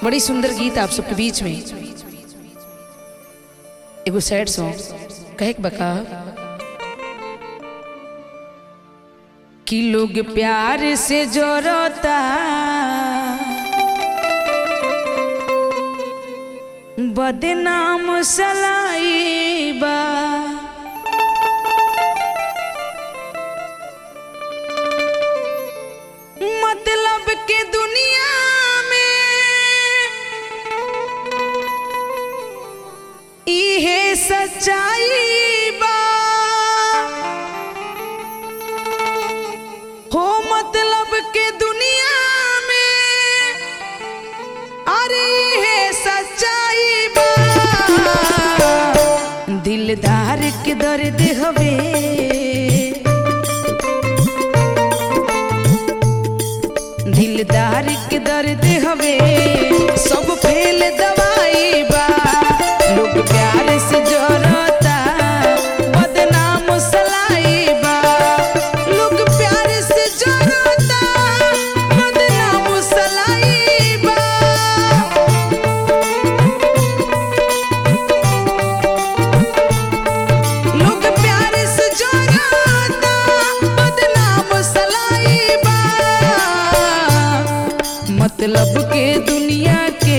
बड़ी सुंदर गीत आप सबके बीच में एगो सैड सॉन्ग कहे के बका कि लोग प्यार से जोड़ता बदनाम सलाइबा मतलब के दुनिया में इहे सच्चाई बा हो मतलब के दुनिया में अरे इहे सच्चाई बा दिलदार के दर्द हवे दिलदार के दर्द हवे सब फेल दवाई बा लोग प्यार से जोड़ता बदनाम सलाई बा लोग प्यार से जोड़ता बदनाम सलाई बा लोग प्यार से जोड़ता बदनाम सलाई बा मतलब के दुनिया के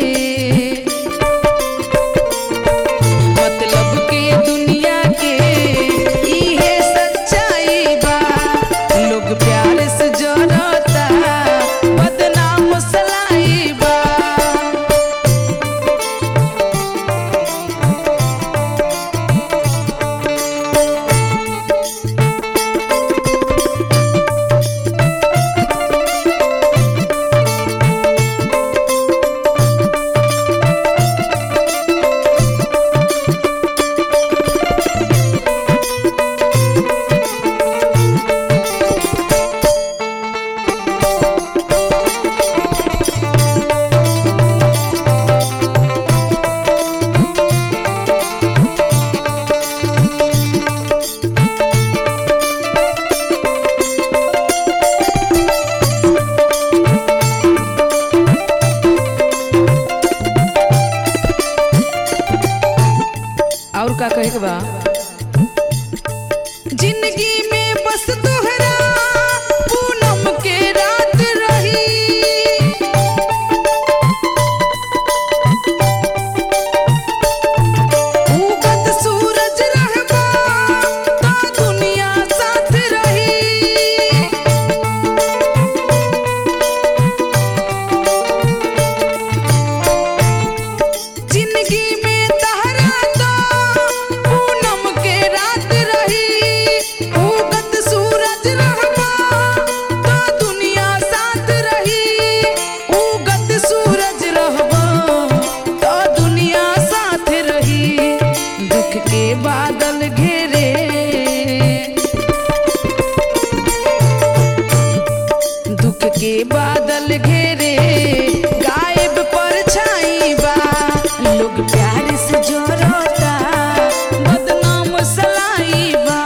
मतलब के दुनिया के इहे सच्चाई बा लोग प्यार से जोड़ता बदनाम सलाई बा और का कहे के बा जिंदगी में बस तोहरा पूनम के रात रही उगत सूरज रहबा ता दुनिया साथ रही जिंदगी में तहरा तो पूनम के रात रही उगत सूरज रहबा तो दुनिया साथ रही उगत सूरज रहबा तो दुनिया साथ रही दुख के बादल घेरे दुख के बादल घेरे गायब पर छाई बा लोग प्यार से जोड़ता बदनाम सलाई बा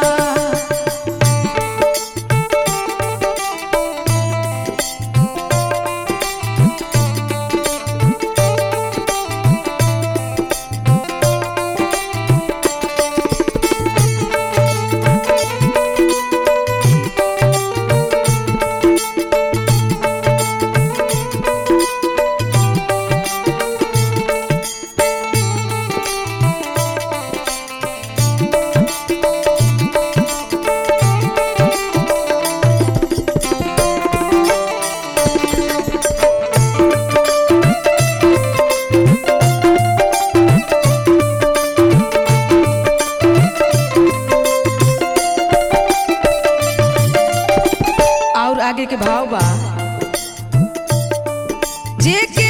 और आगे के भाव बा जे के